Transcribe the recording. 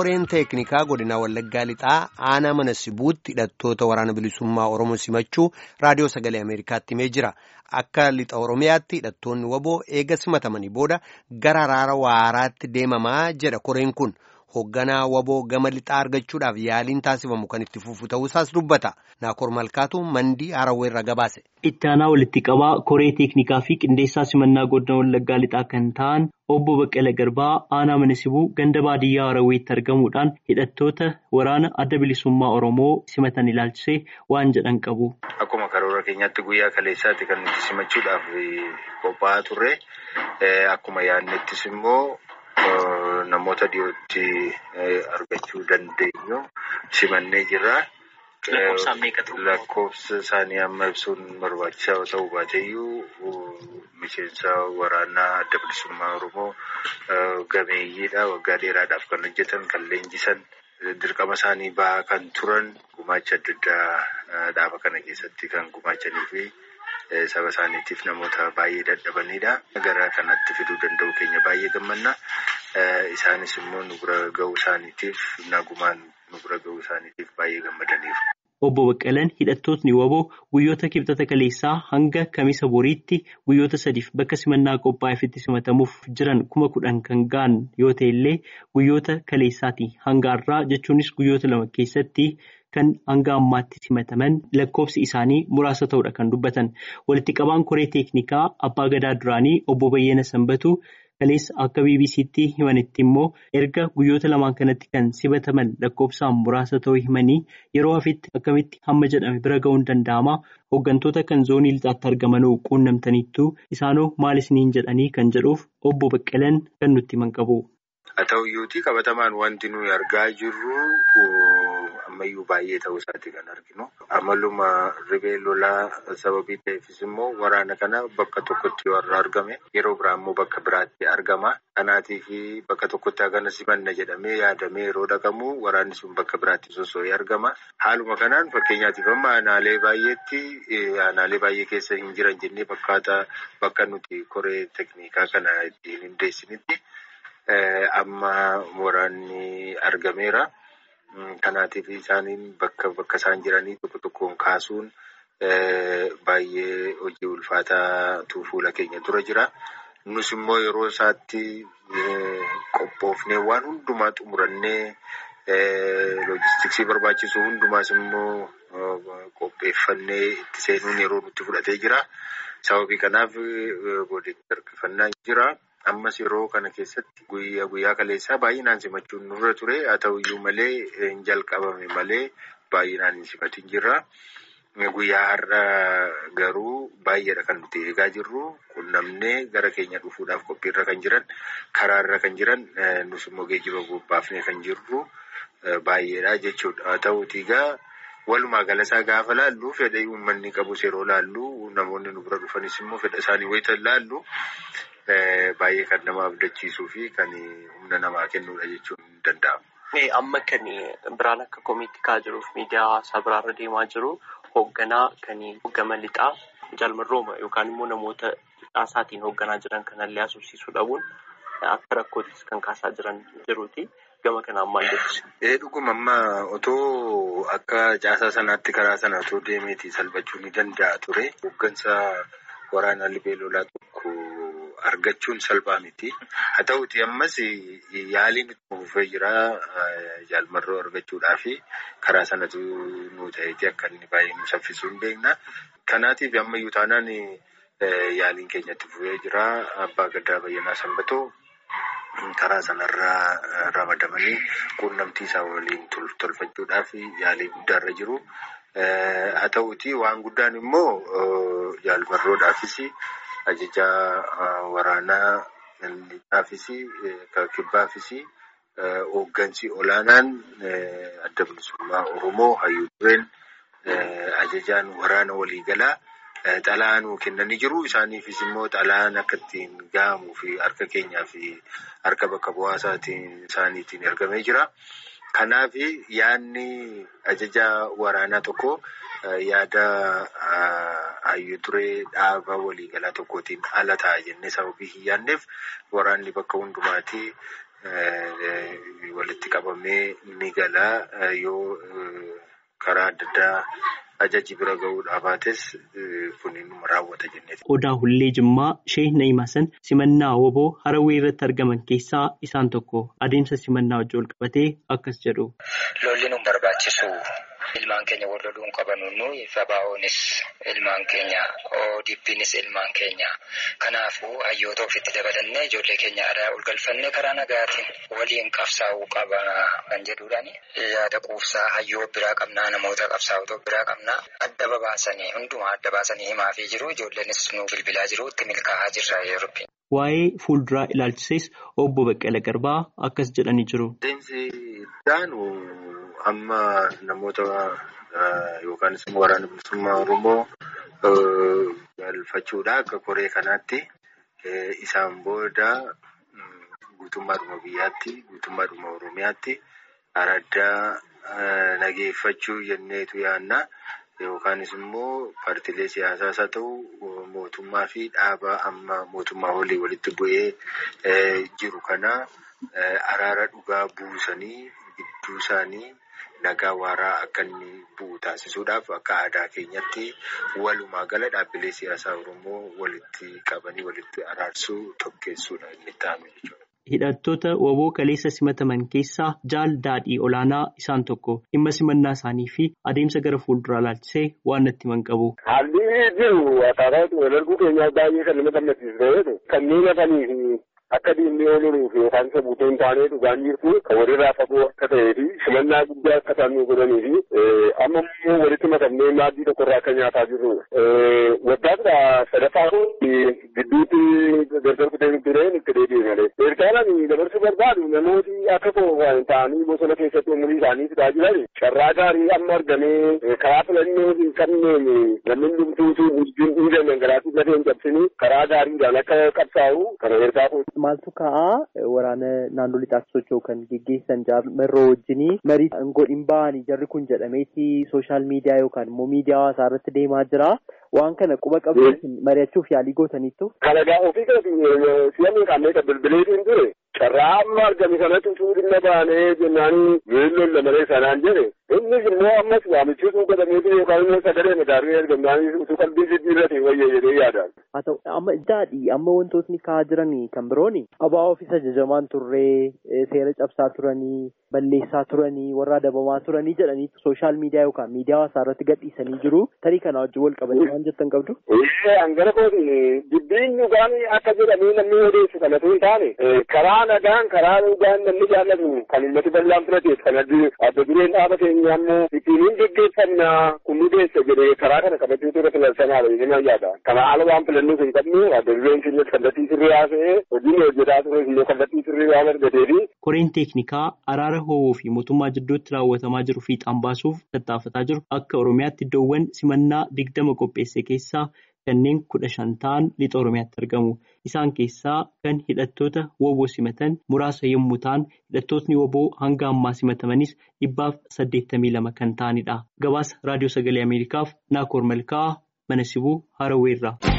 koreen teeknikaa godina wallaggaa lixaa aanaa mana sibuutti hidhattoota waraana bilisummaa oromoo simachuu raadiyoo sagalee ameerikaatti himee jira akka lixa oromiyaatti hidhattoonni waboo eega simatamanii booda gara araara waaraatti deemamaa jedha koreen kun hoogganaa waboo gama lixaa argachuudhaaf yaaliin taasifamu kan itti fufu ta'uusaas dubbata naakoor malkaatu mandii harawweerra gabaase. itti aanaa walitti qabaa koree teeknikaa fi qindeessaa simannaa godina wallaggaa lixaa kan ta'an obbo Baqqala Garbaa aanaa mana sibuu ganda baadiyyaa Harawweetti argamuudhaan hidhattoota waraana adda bilisummaa Oromoo simatan ilaalchisee waan jedhan qabu. Akkuma karoora keenyaatti guyyaa kaleessaatti kan nuti simachuudhaaf qophaa'aa turre akkuma yaadnettis immoo namoota dhiyootti argachuu dandeenyu simannee jirra. Lakkoofsa isaanii amma ibsuun barbaachisaa ta'uu baateeyyuu miseensa waraanaa adda bilisummaa Oromoo gameeyyiidha. Waggaa dheeraadhaaf kan hojjetan, kan leenjisan, dirqama isaanii bahaa kan turan, gumaacha adda addaa dhaaba kana keessatti kan gumaachanii fi saba isaaniitiif namoota baay'ee dadhabanidha. Gara kanatti fiduu danda'u keenya baay'ee gammanna. Isaanis immoo nu bira ga'uu isaaniitiif nagumaan nu bira ga'uu isaaniitiif baay'ee gammadaniiru. Obbo Baqqalaan hidhattootni waboo guyyoota kibxata kaleessaa hanga kamisa boriitti guyyoota sadiif bakka simannaa qophaa'eefitti simatamuuf jiran kuma kudhan kan ga'an yoo ta'e illee guyyoota kaleessaati hanga har'aa jechuunis guyyoota lama keessatti kan hanga ammaatti simataman lakkoofsi isaanii muraasa ta'uudha kan dubbatan. Walitti qabaan koree teeknikaa abbaa gadaa duraanii obbo Bayyana Sanbatu. Kaleessa akka BBC'tti himanitti immoo erga guyyoota lamaan kanatti kan simataman lakkoofsaan muraasa ta'uu himanii yeroo hafitti akkamitti hamma jedhame bira ga'uun danda'ama. Hooggantoota kan zoonii lixaatti argamanoo quunnamtaniittu isaanoo maal isiniin jedhanii kan jedhuuf obbo Baqqalaan kan nutti himan qabu. Haa ta'uyyuutii qabatamaan wanti nuyi argaa jirru ammayyuu baay'ee ta'uu isaati kan arginu. Amaluma ribee lolaa sababii ta'eefis immoo waraana kana bakka tokkotti yoo argame yeroo biraa immoo bakka biraatti argama. Kanaatiif bakka tokkotti hagana simanna jedhamee yaadamee yeroo dhaqamu waraanni sun bakka biraatti sosso'ee argama. Haaluma kanaan fakkeenyaatiif amma aanaalee baay'eetti aanaalee baay'ee keessa hin jiran jennee fakkaata bakka nuti koree teeknikaa kana ittiin hundeessinitti. Amma waraanni argameera. Kanaatiif isaaniin bakka bakka isaan jiranii tokko tokkoon kaasuun baay'ee hojii ulfaataatu fuula keenya dura jira. Nus immoo yeroo isaatti qophoofnee waan hundumaa xumurannee loojistiksii barbaachisu hundumaas immoo qopheeffannee itti seenuun yeroo nutti fudhatee jira. Sababii kanaaf godina harkifannaa jira. Ammas yeroo kana keessatti guyyaa guyyaa kaleessaa baay'inaan simachuun nurra ture. Haa ta'uyyuu malee hin jalqabame malee baay'inaan hin simatin jirra. Guyyaa har'a garuu baay'eedha kan nuti eegaa jirru. Qunnamnee gara keenya dhufuudhaaf qophiirra kan jiran, karaarra kan jiran, nus immoo geejjiba bobbaafnee kan jirru baay'eedha jechuudha. Haa ta'uutii egaa walumaa galasaa gaafa laallu fedha uummanni qabus yeroo laallu namoonni nu bira dhufanis immoo fedha isaanii wayita laallu. Baay'ee kan nama abdachiisuu fi kan humna namaa kennuudha jechuun ni danda'ama. Amma kan biraan akka komiitti ka'aa jiruuf miidiyaa hawaasaa biraarra deemaa jiru hoogganaa kan gama lixaa jaalmarrooma yookaan immoo namoota lixaasaatiin hoogganaa jiran kanallee asubsiisuu dhabuun akka rakkootis kan kaasaa jiran jiruuti. Gama kanaan maal jettu? Dhuguma amma otoo akka caasaa sanaatti karaa sana otoo deemeeti salphachuu ni danda'a ture. Hooggansa waraanaa libee lolaa tokko. Argachuun salphaa miti. Haa ta'uuti ammas yaaliin itti fufee jira jaalmarroo argachuudhaaf karaa sanatu nu ta'eeti akka inni baay'ee nu saffisuu hin beekna. Kanaatiif ammayyuu taanaan yaaliin keenya itti fufee jira. Abbaa Gadaa Bayyanaa Sanbatoo karaa sanarraa ramadamanii quunnamtii isaa waliin tolfachuudhaaf yaalii guddaarra jiru. Haa ta'uuti waan guddaan immoo jaalmarroodhaafis. Ajajaa waraanaa lixaafis kibbaafis hooggansi olaanaan adda bilisummaa Oromoo hayyuu dureen ajajaan waraana waliigalaa xalaa nuu kennanii jiru. Isaaniifis immoo xalaan akka ittiin gahamuu fi harka keenyaa fi harka bakka bu'aa isaaniitiin ergamee jira. Kanaaf yaadni ajajaa waraanaa tokko yaada hayyuu duree dhaaba waliigalaa tokkootiin ala ta'a jennee sababii hin yaadneef waraanni bakka hundumaatti walitti qabamee ni galaa yoo karaa adda addaa ajaji bira gahuudhaa baates kun inni raawwata jennee. Odaa Hullee Jimmaa Sheek Na'imasan simannaa woboo Harawwee irratti argaman keessaa isaan tokko adeemsa simannaa wajjin wal qabatee akkas jedhu. Lolli nu barbaachisu ilmaan keenya wal loluu hin qabanu nuyi FBO'nis ilmaan keenya ODP'nis ilmaan keenya kanaafuu hayyoota ofitti dabalannee ijoollee keenya aadaa ol galfannee karaa nagaatiin waliin qabsaa'uu qaba kan jedhuudhaani yaada quufsaa hayyoo biraa qabnaa namoota qabsaa'otoo biraa qabnaa adda babaasanii hundumaa adda baasanii himaafii jiru ijoolleenis nu bilbilaa jiru itti milkaa'aa jirra yeroo. Waa'ee fuulduraa ilaalchises obbo Baqqala Garbaa akkas jedhanii jiru. Adeemsi daanu amma namoota yookaanis immoo waraana bilisummaa Oromoo galfachuudha akka koree kanaatti isaan booda guutummaadhuma biyyaatti guutummaadhuma Oromiyaatti araddaa nageeffachuu jenneetu yaanna. Yookaanis immoo paartiilee siyaasaas haa ta'u mootummaa fi dhaaba amma mootummaa olii walitti bu'ee jiru kana araara dhugaa buusanii gidduu isaanii nagaa waaraa akka inni bu'u taasisuudhaaf akka aadaa keenyatti walumaa gala dhaabbilee siyaasaa Oromoo walitti qabanii walitti araarsuu tokkeessuudha inni ta'ame jechuudha. Hidhattoota woboo kaleessa simataman keessaa jaal daadhii olaanaa isaan tokko dhimma simannaa isaanii fi adeemsa gara fuulduraa ilaalchisee waan natti himan qabu. Haalli jiru akkaataa wal arguu keenyaa baay'ee kan nama gammachiisu ta'eetu kanneen hafanii fi akka diinni ooluuf yookaan isa buutee hin taane dhugaan jirtu kan walirraa fagoo akka ta'ee fi simannaa guddaa akka isaan nu godhanii fi amma immoo walitti makamnee maaddii tokkorraa akka nyaataa jirru. Waggaadha sadaffaa kun gidduutti gargar kutee tureen itti deebi'e malee. Ergaanaan dabarsuu barbaadu namooti akka kooban ta'anii bosona keessatti umurii isaanii fidaa jiran carraa gaarii amma argamee karaa filannoo hin qabneen namni dhumtuutu wajjin dhiigan dhangalaatii lafee hin cabsini karaa gaariidhaan akka qabsaa'u kana ergaa Maaltu ka'aa waraana naannoo lixaatti socho'u kan geggeessan jaarmerroo wajjinii marii aangoo dhimba'anii jarri kun jedhameeti sooshaal miidiyaa yookaan immoo miidiyaa hawaasaa irratti deemaa jira. Waan kana quba qabdu mari'achuuf yaalii gootaniittu. Kalagaa ofii kana si'amni kanneen kan bilbileetiin ture carraa amma argame kanatti utuu dhimma baanee jennaanii weelloon lamalee sanaan jedhe innis immoo ammas waamichiisuu godhameetu yookaan immoo sagalee madaalii argamnaanis utuu qalbii jijjiirrate wayya jedhee yaadaan. Haa ta'u amma daadhii amma wantootni ka'aa jiran kan birooni abaa ofiis ajajamaan turree seera cabsaa turanii balleessaa turanii warra adabamaa turanii jedhanii sooshaal miidiyaa yookaan miidiyaa hawaasaa irratti gadhiisanii jiru tarii kana wajjin wal qabatee waan jettan qabdu. Hangana kooti dubbiin dhugaan akka jedhamee namni odeessu kanatu hin taane karaa nagaan karaa dhugaan namni jaallatu kan uummati bal'aan fudhateef kan adda dureen dhaaba keenya ammoo ittiin hin geggeeffamna kun nu deessa jedhee karaa kana qabatee ture filansanaadha jedhanii yaada. Kana haala waan filannoo hin qabne adda dureen keenyas kallattii sirrii haasa'ee hojiin hojjetaa ture immoo kallattii sirrii waan argateefi. Koreen teeknikaa araara ho'oo fi mootummaa jidduutti raawwatamaa jiru fiixaan baasuuf tattaafataa jiru akka Oromiyaatti iddoowwan simannaa digdama qopheesse keessaa kanneen kudha shan ta'an lixa Oromiyaatti argamu. Isaan keessaa kan hidhattoota woboo simatan muraasa yommuu ta'an hidhattootni woboo hanga ammaa simatamanis dhibbaaf saddeettamii lama kan ta'anidha. Gabaasa Raadiyoo Sagalee Ameerikaaf Naakoor Malkaa mana sibuu Haraweerraa.